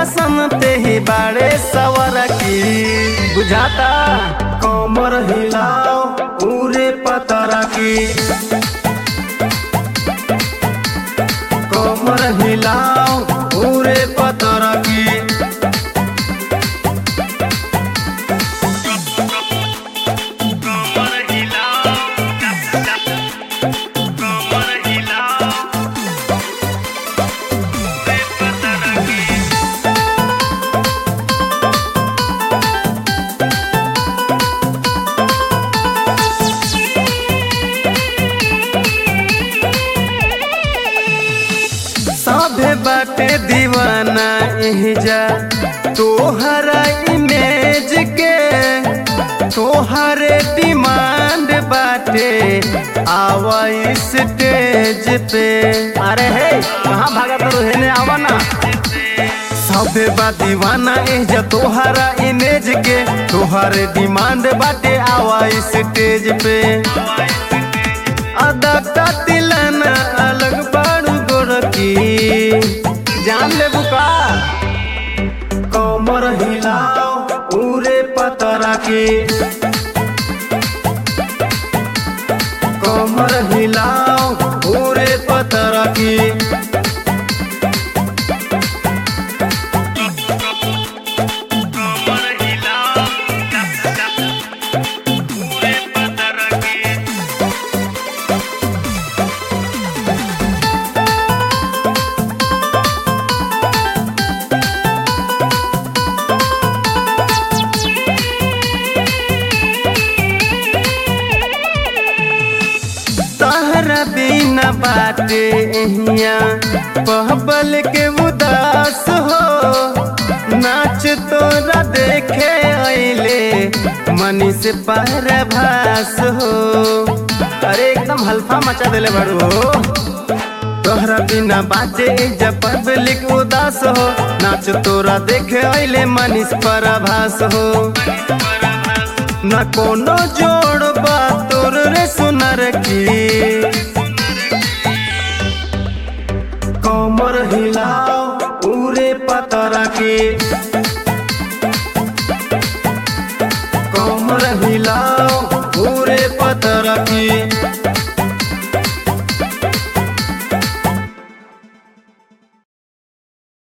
पसंद ते ही बाड़े सवर की बुझाता कमर हिलाओ पूरे पतरा की कमर हिलाओ पूरे पतरा की सभे बाटे दीवाना एहजा तोहरा इमेज के तोहरे डिमांड बाटे आवा स्टेज पे अरे हे कहाँ भागा तो हेने आवा ना सभे बा दीवाना एहजा तोहरा इमेज के तोहरे डिमांड बाटे आवा स्टेज पे अदा का तिलना अलग बाड़ू गोरकी जान ले बुका कमर हिलाओ पूरे पतरा के कमर हिलाओ पूरे पतरा की तहरा बिना बाटे एहिया पहबल के उदास हो नाच तोरा देखे अइले मनी से भास हो अरे एकदम हल्फा मचा देले बड़ू हो तोहरा बिना बाटे जब पब्लिक उदास हो नाच तोरा देखे अइले मनीष परभास हो न कोनो जोड़ बा तोर रे सुनर की कमर हिलाओ पूरे पतरा की कमर हिलाओ पूरे पतरा की